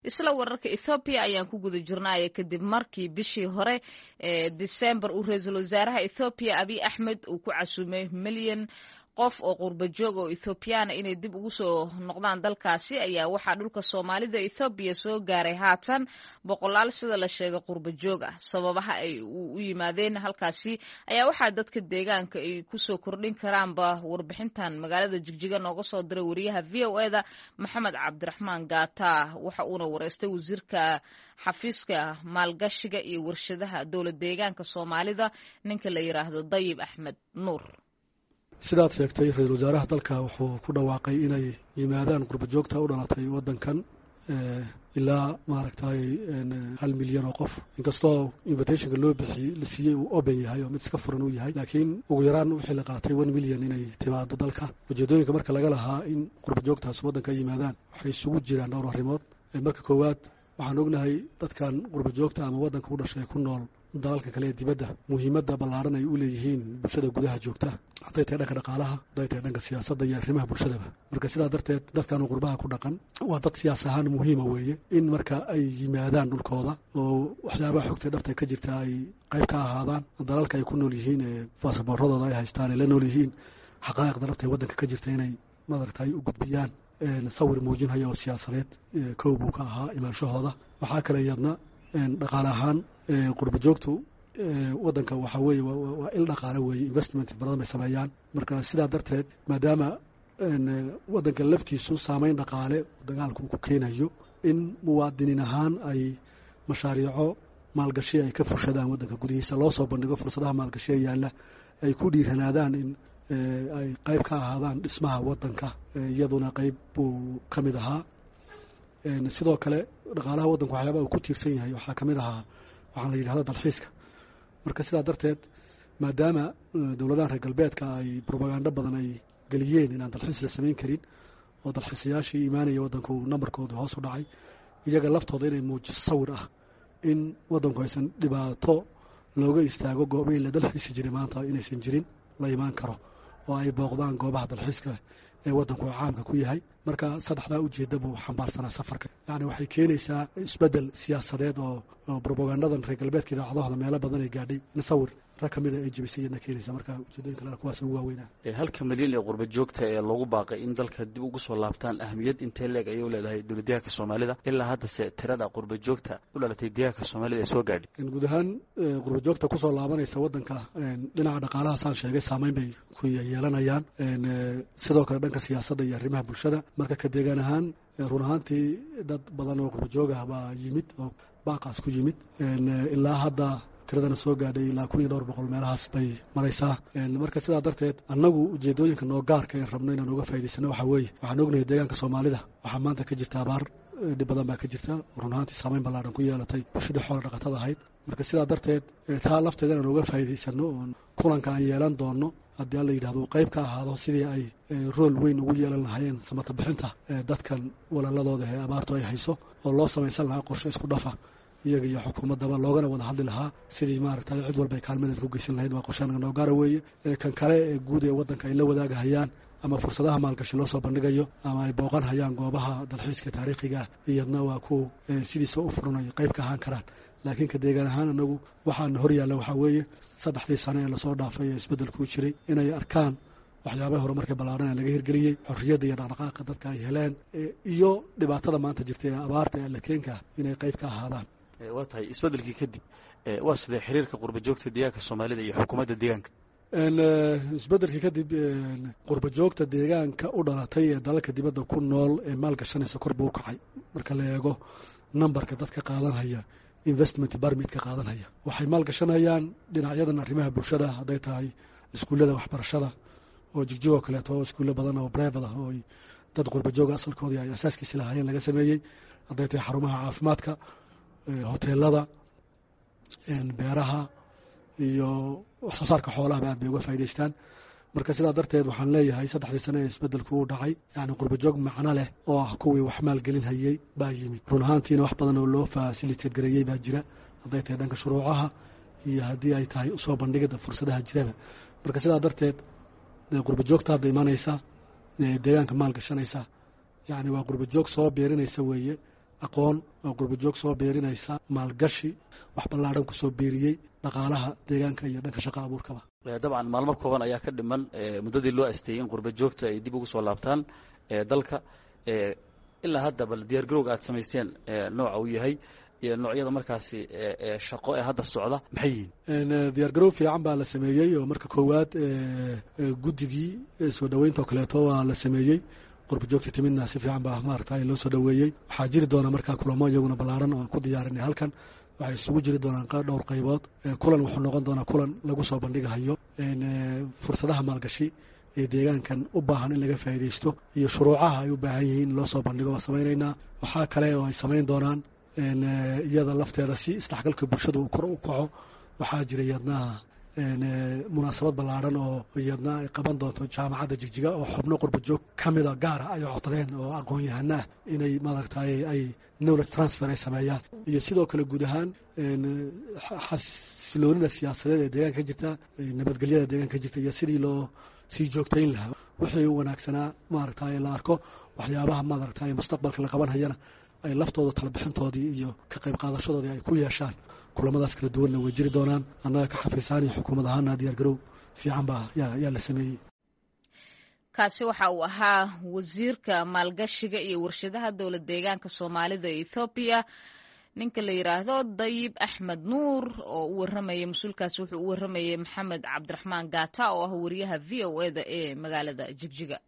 isla wararka ethoobiya ayaan ku guda jirnaya kadib markii bishii hore ee disembar uu ra-iisul wasaaraha ethoobiya abiy axmed uu ku casuumay milyan qof oo qurba joog oo ethoobiyaana inay dib ugu soo noqdaan dalkaasi ayaa waxaa dhulka soomaalida ethoobiya soo gaaray haatan boqolaal sida la sheegay qurba joog ah sababaha ay u yimaadeen halkaasi ayaa waxaa dadka deegaanka ay kusoo kordhin karaanba warbixintan magaalada jigjiga nooga soo diray wariyaha v o eda maxamed cabdiraxmaan gaata waxa uuna wareystay wasiirka xafiiska maalgashiga iyo warshadaha dowlad deegaanka soomaalida ninka la yiraahdo dayib axmed nuur sidaad sheegtay ra-iisul wasaaraha dalka wuxuu ku dhawaaqay inay yimaadaan qurba joogta u dhalatay waddankan ilaa maaragtay hal milyan oo qof inkastoo invitationka loo bixiyey la siiyey uu open yahay oo mid iska furan uu yahay laakiin ugu yaraan wixii la qaatay one milyan inay timaado dalka ujeedooyinka marka laga lahaa in qurba joogtaas waddanka ay yimaadaan waxay isugu jiraan dhowr arrimood marka koowaad waxaan ognahay dadkan qurba joogta ama waddanka u dhashay ku nool dalalka kale ee dibadda muhiimadda ballaaran ay u leeyihiin bulshada gudaha joogta hadday tahay dhanka dhaqaalaha hadday tahay dhanka siyaasadda iyo arrimaha bulshadaba marka sidaa darteed dadkan qurbaha ku dhaqan waa dad siyaas ahaan muhiima weeye in marka ay yimaadaan dhulkooda oo waxyaabaha xogta dhabta ka jirta ay qayb ka ahaadaan dalalka ay ku nool yihiin ee baasaboorradooda ay haystaan ay la nool yihiin xaqaa'iqda dhabta ee waddanka ka jirta inay madaragtay u gudbiyaan sawir muujinhaya oo siyaasadeed kow buu ka ahaa imaanshahooda waxaa kale iyadna dhaqaale ahaan qurba joogtu waddanka waxaa weeye waa il dhaqaale weeye investment badan bay sameeyaan marka sidaa darteed maadaama waddanka laftiisu saameyn dhaqaale dagaalku ku keenayo in muwaadiniin ahaan ay mashaariico maalgashi ay ka fushadaan waddanka gudihiisa loo soo bandhigo fursadaha maalgashi ee yaalla ay ku dhiiranaadaan in ay qayb ka ahaadaan dhismaha waddanka iyaduna qayb buu ka mid ahaa sidoo kale dhaqaalaha waddanku waxyaaba uu ku tiirsan yahay waxaa ka mid ahaa waxaa la yidhahda dalxiiska marka sidaa darteed maadaama dowladahan reer galbeedka ay brobagando badan ay geliyeen inaan dalxiis la samayn karin oo dalxiisayaashii imaanaya waddanku nambarkooda hoos u dhacay iyaga laftooda inay muujiso sawir ah in waddanku aysan dhibaato looga istaago goobihii la dalxiisi jiray maanta inaysan jirin la imaan karo oo ay booqdaan goobaha dalxiiska ee waddanku caamka ku yahay marka saddexdaa ujeedda buu xambaarsanaa safarka yacni waxay keenaysaa isbeddel siyaasadeed oo oo brobagandadan reer galbeedka idaacadahooda meelo badan ay gaadhay in sawir rag ka mida ay jebisay iyadna keenaysa marka ujeedooyinka kale kuwaas ugu waaweynaa halka milyan ee qurba joogta ee loogu baaqay in dalka dib ugu soo laabtaan ahamiyad intee leeg ayay u leedahay dowlad deegaanka soomaalida ilaa haddase tirada qurba joogta u dhalatay deegaanka soomaalida ee soo gaadhay guud ahaan qurba joogta kusoo laabanaysa waddanka dhinaca dhaqaalahaasaan sheegay saameyn bay ku yeelanayaan sidoo kale dhanka siyaasadda iyo arrimaha bulshada marka ka deegaan ahaan run ahaantii dad badan oo qurba joog ah baa yimid oo baaqaas ku yimid ilaa hadda tiradana soo gaadhay ilaa kun iyo dhowr boqol meelahaas bay maraysaa marka sidaa darteed annagu ujeedooyinka noo gaarka en rabno inaan uga faa'idaysano waxaa weeye waxaan ognahay deegaanka soomaalida waxaa maanta ka jirta abaar dhib badan baa ka jirta run ahaantii saameyn ballaadhan ku yeelatay bulshadii xoola dhaqatada ahayd marka sidaa darteed taa lafteeda inaan uga faa'idaysano oon kulanka aan yeelan doono haddii alla yidhahdo qayb ka ahaado sidii ay rool weyn ugu yeelan lahaayeen samata bixinta dadkan walaaladooda ee abaartu ay hayso oo loo samaysan lahaa qorshe isku dhafa iyaga iyo xukuumaddaba loogana wada hadli lahaa sidii maaragtay cid walba ay kaalmadeed ku geysan lahayd waa qorshaanaga noo gaara weeye kan kale ee guud ee waddanka ay la wadaagahayaan ama fursadaha maalgashi loo soo bandhigayo ama ay booqan hayaan goobaha dalxiiska taariikhiga ah iyadna waa ku sidiisa u furanayo qayb ka ahaan karaan laakiin ka deegaan ahaan anagu waxaana hor yaalla waxaa weeye saddexdii sane ee lasoo dhaafay ee isbeddelkuu jiray inay arkaan waxyaabaha horumarka ballaarhan ee laga hirgeliyey xorriyadda iyo dhaqdhaqaaqa dadka ay heleen iyo dhibaatada maanta jirta ee abaarta ee allakeenka inay qayb ka ahaadaan waa tahay isbeddelkii kadib waa sidee xiriirka qurba joogta deegaanka soomaalida iyo xukuumadda deegaanka isbeddelkii kadib qurba joogta deegaanka u dhalatay ee dalalka dibadda ku nool ee maalgashanaysa kor buu u kacay marka la eego nambarka dadka qaadanhaya investment barmitka qaadanhaya waxay maalgashanayaan dhinacyadan arrimaha bulshada hadday tahay iskuullada waxbarashada oo jigjigoo kaleeto oo iskuulle badan oo brevad ah oo dad qurba jooga asalkoodii ay asaaskiisi lahaayeen laga sameeyey hadday tahay xarumaha caafimaadka hoteelada beeraha iyo waxsoo saarka xoolahaba aad bay uga faa'idaystaan marka sidaa darteed waxaan leeyahay saddexdii sane ee isbeddelku uu dhacay yacni qurbajoog macno leh oo ah kuwii wax maalgelin hayey baa yimid run ahaantiina wax badan oo loo fasiliteed gareeyey baa jira hadday tahay dhanka shuruucaha iyo haddii ay tahay usoo bandhigidda fursadaha jiraba marka sidaa darteed qurbajoogta hadda imanaysa deegaanka maal gashanaysa yacni waa qurbajoog soo beerinaysa weeye aqoon oo qurbajoog soo beerinaysa maalgashi wax ballaadhan kusoo beeriyey dhaqaalaha deegaanka iyo dhanka shaqa abuurkaba dabcan maalmo kooban ayaa ka dhiman muddadii loo asteeyey in qurba joogta ay dib ugu soo laabtaan dalka ilaa hadda bal diyaar garowga aad samayseen nooca uu yahay iyo noocyada markaasi shaqo ee hadda socda maxay yihiin diyaar garow fiican baa la sameeyey oo marka koowaad guddigii soo dhoweynta oo kaleeto waa la sameeyey qurba joogta timidna si fiican baa maarata loo soo dhoweeyey waxaa jiri doona markaa kulamo iyaguna ballaaran oo ku diyaarinay halkan waxay isugu jiri doonaan dhowr qaybood kulan wuxuu noqon doonaa kulan lagu soo bandhigahayo fursadaha maalgashi ee deegaankan u baahan in laga faa'iidaysto iyo shuruucaha ay u baahan yihiin in loo soo bandhigo waa samaynaynaa waxaa kale oo ay samayn doonaan iyada lafteeda si isdhexgalka bulshada uu kor u kaco waxaa jira iyadnaha munaasabad ballaaran oo iyadna ay qaban doonto jaamacadda jigjiga oo xubno qurba joog ka mida gaara ay codsadeen oo aqoon-yahana ah inay maaragtay ay knowledge transfer ay sameeyaan iyo sidoo kale guud ahaan xasiloonida siyaasadeed ee deegaanka ka jirta nabadgelyada deegaanka ka jirta iyo sidii loo sii joogtayn lahaa wixii u wanaagsanaa maaragtay la arko waxyaabaha maaragtay mustaqbalka la qaban hayana ay laftooda talabixintoodii iyo ka qayb qaadashadoodii ay ku yeeshaan kulamadaas kala duwanna way jiri doonaan annaga ka xafiisaan iyo xukuumad ahaana diyaar garow fiican baa yaa la sameeyey kaasi waxa uu ahaa wasiirka maalgashiga iyo warshadaha dowlad deegaanka soomaalida ee ethoobiya ninka la yidhaahdo dayib axmed nuur oo u warramaya mas-uulkaasi wuxuu u warramayay maxamed cabdiraxmaan gaata oo ah wariyaha v o e da ee magaalada jigjiga